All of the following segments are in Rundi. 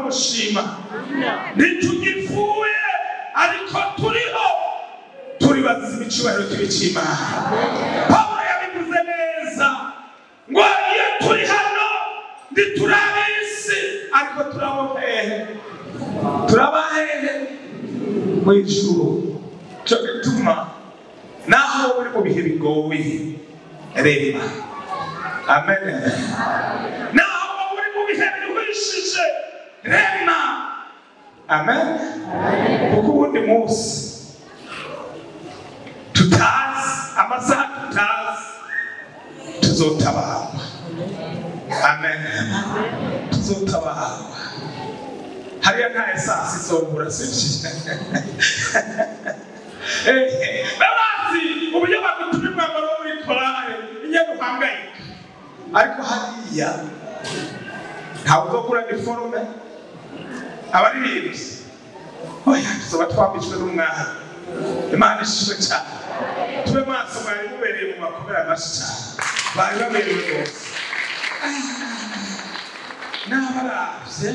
gushima ntitugipfuye ariko turiho turi bazima icyubahiro cy'ibicimana pawulo yabivuze neza ngo iyo turi hano ntiturabe isi ariko turabo hehe turaba hehe mu ijuru cyo gituma naho uri mu bihe bigoye reba amen naho uri mu bihe biruhishije rema amen kuko ubundi munsi tutazi amasaha tutazi tuzotabarwa amen tuzotabarwa hariya nta esansi izobura sibyo babazi uburyo bagutuma umwambaro wo muri korale inyana uhangayika ariko hariya ntawe uzogura niforume abaririmbyi oya tuzoba twambitswe n'umwana imana ishimwe cyane tube maso mwari mubereye mu makomera menshi cyane bari baberewe rwose n'abaravye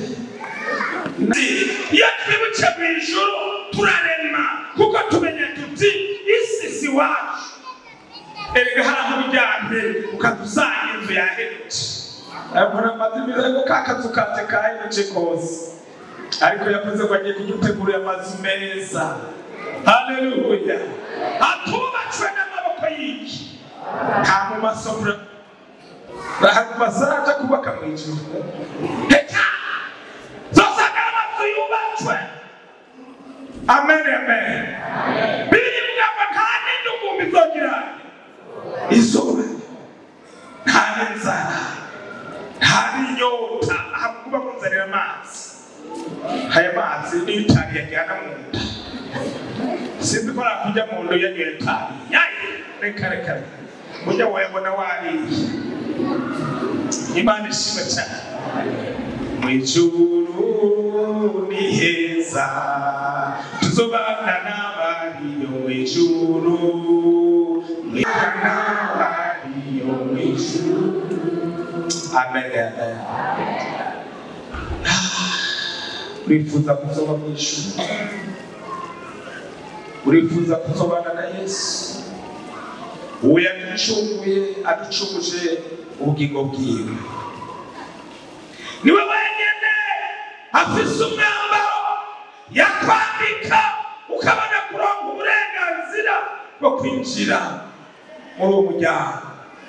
iyo twibutse mu ijuru turarema kuko tumenya tuti isi si wacu erega hari aho ujyanye ukadusanga inzu yahemutse mbona amazimira ngo ka kazu kanje kahemutse kose ariko yavuze ngo agiye kudutegurira amazu meza haleluya atubatswe n'amaboko y'iki nta mu masomero bazaja kubaka mu ijuru reka zosanga amazu yubatswe amen amen bibiri bivuga ngo nta n'indugumbi izogira izuba nta n'inzara nta n'inyota ahantu kuba munzanira amazi aya mazi niyo itabi yajyana mu nda sinzi ko nakujya mu nda yanyoye itabi yayi reka reka reka mujya wayabona wariye imana ishimwe cyane mu ijuru ni heza tuzobana n'abariyo mu ijuru mwibana n'abariyo mu ijuru amen amen urifuza kuzoba mu ijuru urifuza kuzobana na yesu uwo yaducunguye aducunguje ubugingo bwiwe niwe wenyine afise umwambaro yakwambika ukabona kuronka uburenganzira bwo kwinjira muri uwo muryango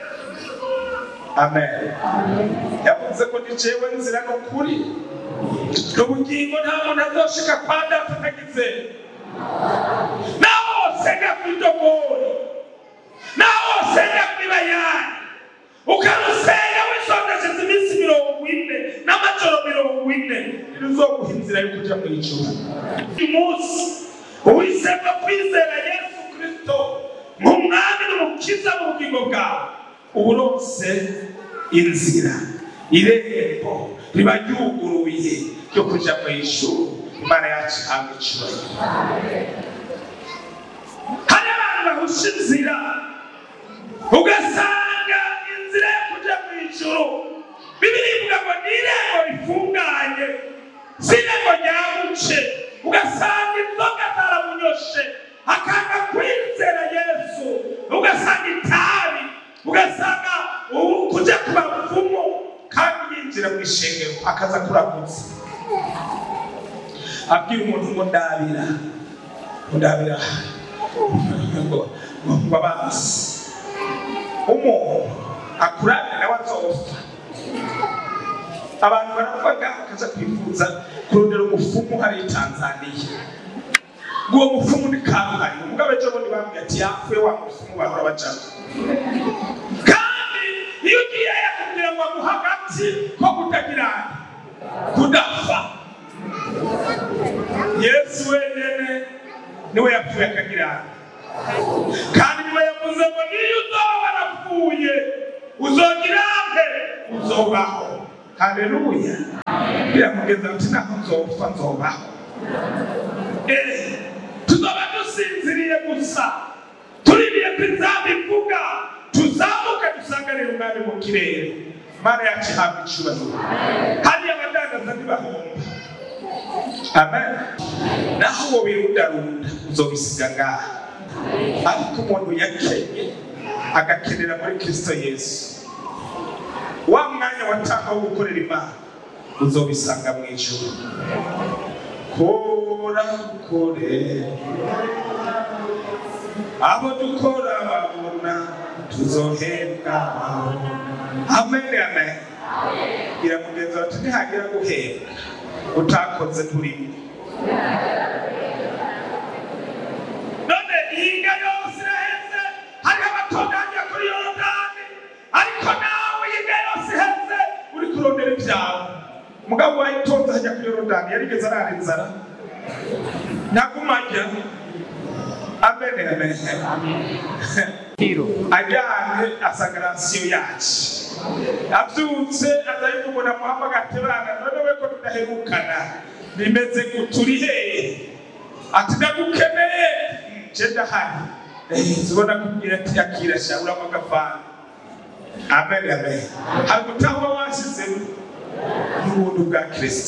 amen yavuze ko ni jewe nzira n'ukuri n'ubugingo nta muntu azoshika kwa data atagize naho wosenga kw'idogori naho wosenga kw'ibayani ukarusenga wisondesheje iminsi mirongo ine n'amajoro mirongo ine ntiruzoguha inzira yo kuja mu ijuru uyu munsi uhisemo kwizera yesu kristo nk'umwami n'umukiza mu bugingo bwawe uba uronse inzira irembo riba ryuguruye ryo kuja mu ijuru imana yacu ihabwa icyubahiro hari abantu bahusha inzira ugasanga inzira yo kuja mu ijuru bibiri ivuga ngo ni irembo rifunganye si irembo ryabuce ugasanga inzoga zaramunyoshe akanga kwizera yesu ugasanga itabi ugasanga ubu kuja ku bapfumu kandi yinjira mu ishengero akaza kuramutsa abwira umuntu ngo ndabira ngo ndabira ngo ngo abanzi umuntu akurane nawe azopfa abantu baravuga bakaza kwifuza kurondera umufumu hari i tanzaniya ngo uwo mufumu ni karuhari umugabo ejo bundi bambwiye ati yapfuye wa mufumu bahora bacamo kandi iyo ugiye yakubwira ngo aguha agati ko kutagira kudapfa yesu wenyine niwe yapfuye akagira kandi niwe yavuze ngo niyo uzoba warapfuye uzogira nte uzobaho haleluya biramugeza ati naho nzopfa nzobaho Eh, tuzoba dusinziriye gusa tuririye ko inzamba ivuga tuzamuke dusanganire umwami mu kirere mana yacu ihabwa icyubahiro hariya abadandaza ntibahomba amen naho uwo wirundarunda uzobisiga ngaha ariko umuntu yakenye agakenera muri kristo yesu wa mwanya watanga wo gukorera imana uzobisanga mu ijuru kora kore abo dukora babona tuzohembwa amen amen iramugenza bati ntihagira guhembwa utakoze turimo none ihinga yose iraheze hariho abatunganya kuri yorodani ariko nawe ihinga yose iheze uri kurondera ibyawe umugabo wayitonze ajya kuri yorodani yarigeze arara inzara ntagumajya amen amen ajyanye asagarasiyo yacu abyutse aza yumubona muhamagara ati bana none we ko tudaherukana bimeze guturi hehe ati ndagukeneye nje ndahari zibona kubwira ati akira sha uramo agafana amen amen hari gutahwa washyizemo n'ubuntu bwa kristo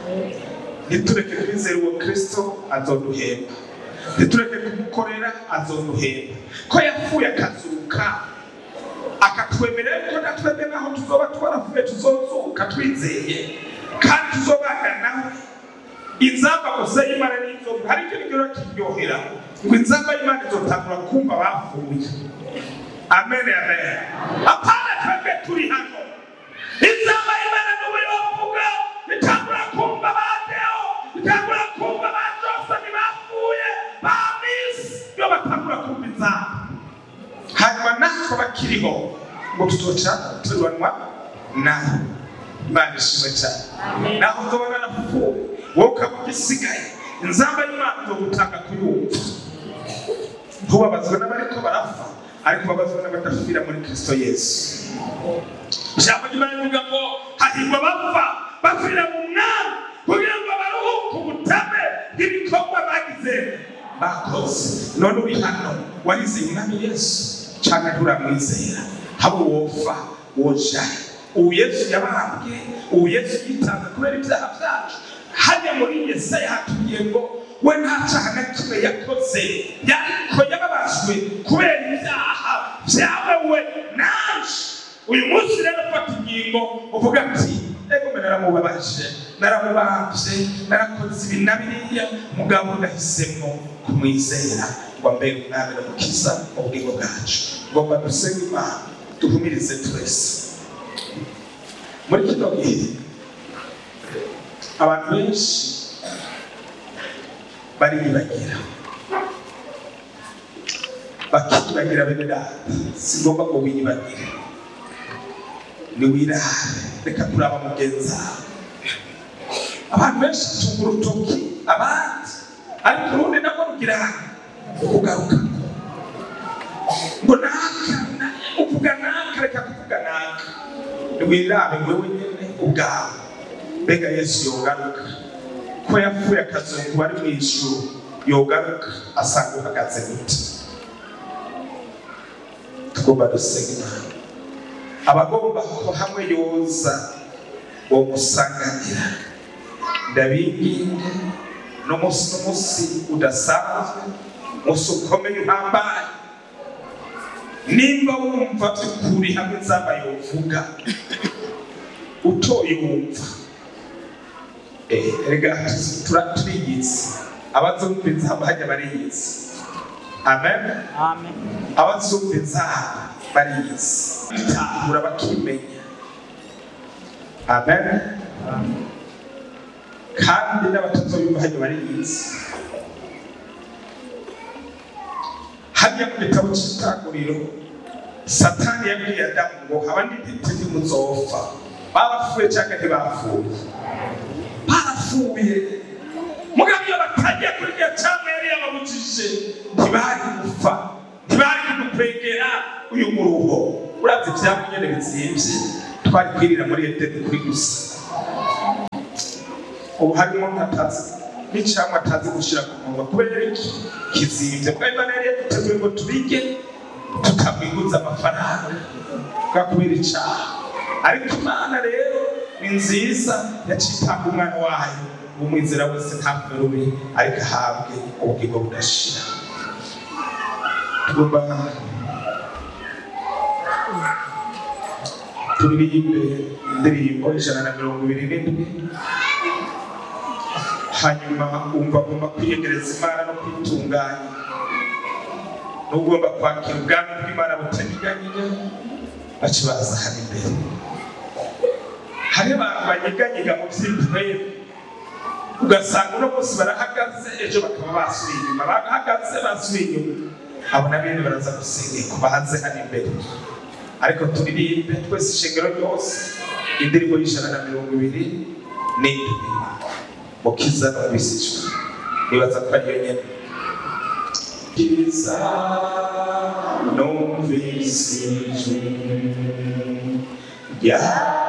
ntitureke kwizera uwo kristo azoduhemba ntitureke kumukorera azoduhemba ko yapfuye akazuka akatwemerera ko natwebwe naho tuzoba twaravuye tuzozuka twizeye kandi tuzobana nawe inzamba gusa y'imana n'inzovu hari icyo rigero kiryohera ngo inzamba y'imana izotangura kumva bapfuye amen amen apana twebwe turi hano inzamba y'imana n'ubu yovuga itangura kumva ba deo itangura kumva ba josani bapfuye ba misi iyo batangura kumva inzamba hanyuma natwe bakiriho ngo tuzoca turubanwa nawe imana ishimwe cyane naho uzobona narapfuye wowe ukaba ugisigaye inzamba y'imana izogutanga kuyumva ntubabazwe n'abariko barapfa ariko babazwe n'abadapfira muri kristo yesu ijambo ry'imana rivuga ngo hahirwa bapfa bapfira mu mwami kugira ngo baruhuke ubutame bw'ibikorwa bagize bakoze none uri hano warize umwami yesu cyangwa nturamwizera haba wopfa woja ubu yesu yabambwe ubu yesu yitanze kubera ibyaha byacu hajya muri yesaya hatubwiye ngo we nta cyaha na kimwe yakoze yariko yababajwe kubera ibyaha byawe naje uyu munsi rero ufata ingingo uvuga ati ego mbe naramubabaje naramubambye narakoze ibi na biriya mugabo ndahisemo kumwizera ngo mbere umwami n'umukiza mu bugingo bwacu ngomba dusenge imana duhumirize twese muri kino gihe abantu benshi bariyibagira bakiyibagira bene data si ngombwa ngo wiyibagire niwirare reka kuraba mugenzi wawe abantu benshi batunga urutoki abandi ariko urundi nabwo rugira kugaruka ngo naka uvuga naka reka kuvuga naka niwirabe wewe nyene ubwawe mbega yesu yogaruka ko yapfuye akazungu ari mu ijuru yogaruka asanga uhagaze gute tugomba dusenga imana abagomba ko hamwe yoza uwo musanganira ndabinginga n'umunsi n'umunsi udasanzwe umunsi ukomeye uhambaye nimba wumva by'ukuri hamwe nzaba yovuga utoye wumva rega turiyizi abazumva inzamba hajya bariyizi amen abazumva inzamba bariyizi bitahura bakimenya amen kandi n'abatazoyumva hajya bariyizi hajya mu gitabo cy'itanguriro satani yabwiye adamu ngo haba n'intiti ntimuzopfa barapfuye cyangwa ntibapfuye barapfuye mugabo iyo batagiye kuri iyo cyangwa yari yababujije ntibari gupfa ntibari kudukwegera uyu muruho uravye ivyamwa nyene bizimvye twari kwirira muri edeni kuri gusa ubu harimo nkatazi n'icamwa atazi gushira ku munwa kubera iki kizimvye bwa imana yari yaduteguye ngo tubige tukamwiguza amafaranga bwa kubera icaha ariko imana rero ni nziza yacitanga umwana wayo umwizera wese ntapfe rubi ariko ahabwe ubugingo budashira tugomba turirimbe indirimbo ijana na mirongo ibiri n'indwi hanyuma wumva agomba kwiyegereza imana no kwitunganya n'ugomba kwakira ubwami bw'imana butaniganyije baca baza hano imbere hari abantu banyiganyiga mu by'intwere ugasanga uno munsi barahagaze ejo bakaba basubiye inyuma bahagaze basubiye inyuma abo na bene baraza gusengerwa bahanze hano imbere ariko turirimbe twese ishengero ryose indirimbo y'ijana na mirongo ibiri n'indwi mukiza numvisijwe nibaza ko ariyo nyene kiza numvisijwe yeah.